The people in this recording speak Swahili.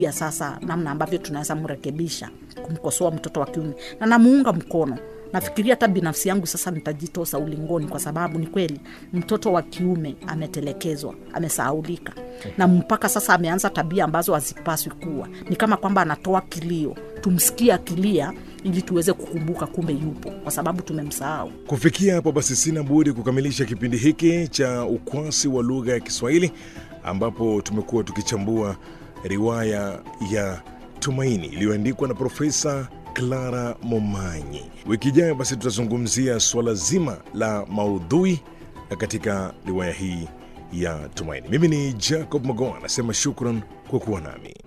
ya sasa namna ambavyo tunaweza mrekebisha kumkosoa mtoto wa kiume na namuunga mkono nafikiria hata binafsi yangu sasa nitajitosa ulingoni kwa sababu ni kweli mtoto wa kiume ametelekezwa amesahaulika na mpaka sasa ameanza tabia ambazo hazipaswi kuwa ni kama kwamba anatoa kilio tumsikie akilia ili tuweze kukumbuka kumbe yupo kwa sababu tumemsahau Kufikia hapo basi, sina budi kukamilisha kipindi hiki cha ukwasi wa lugha ya Kiswahili ambapo tumekuwa tukichambua riwaya ya Tumaini iliyoandikwa na Profesa Clara Momanyi. Wiki ijayo basi tutazungumzia suala zima la maudhui katika riwaya hii ya Tumaini. Mimi ni Jacob Magoa, anasema shukran kwa kuwa nami.